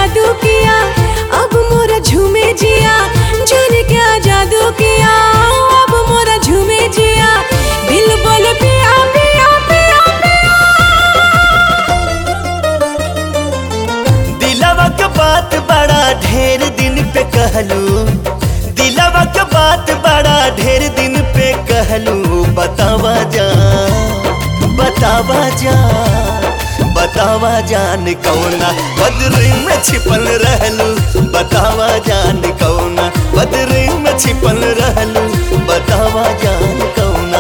जादू किया अब मोरा झूमे जिया जाने क्या जादू किया अब मोरा झूमे जिया दिल बोले पिया पिया पिया दिलवा के बात बड़ा ढेर दिन पे कहलू दिलवा के बात बड़ा ढेर दिन पे कहलू बतावा जा बतावा जा बतावा जान कौना बदरी में छिपल रहलू बतावा जान कौना बदरी में छिपल रहलू बतावा जान कौना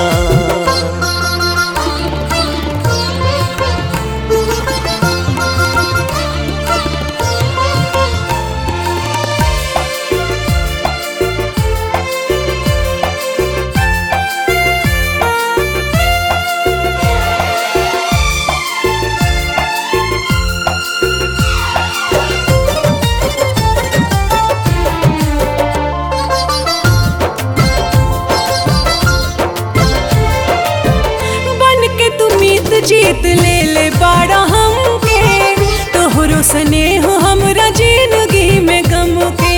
बन के तू मीत जीत ले ले बाड़ा हमके तोहरो स्नेह हमरा जिंदगी में गम के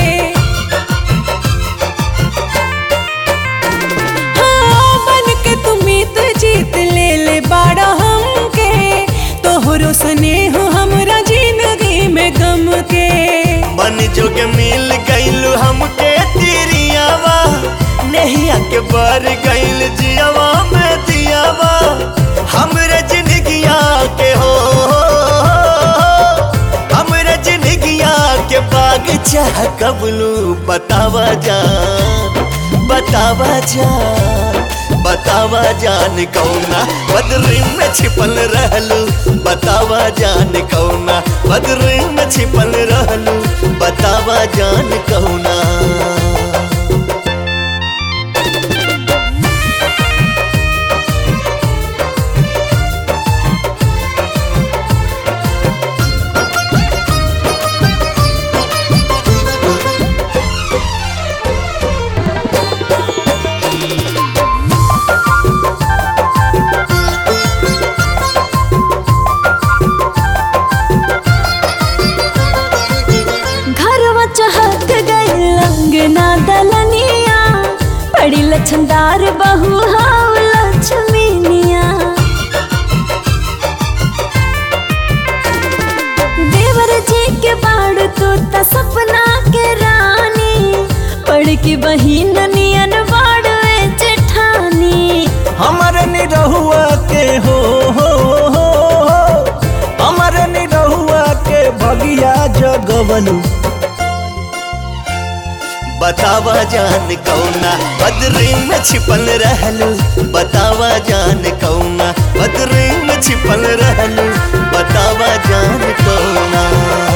हाँ, बन के तू मीत जीत ले ले बाड़ा हमके तोहरो स्नेह हमरा जिंदगी में गम के मन जोग मिल गईल हमके तिरियावा नहिया के बर गईल जियावा में दियावा हमरे जिंदगिया के हो हमरे जिंदगिया के बाग चाह कबलू बतावा जान बतावा जान बतावा जान कौना बदरी में छिपल रहलू बतावा जान कौना बदरी में छिपल रहलू बतावा जान कौना घरवा चहक गई अंगना दलनिया बड़ी लछनदार बहू हाव लक्ष्मीनिया देवर जी के बाड़ तू त सपना के रानी पढ़ की बहिन नियन बाड़वे जेठानी हमर निरहुआ के हो हो हो हमर निरहुआ के भगिया जगवलू बतावा जान कौना बदरी में छिपल रहलू बतावा जान कौना बदरी में छिपल रहलू बतावा जान कौना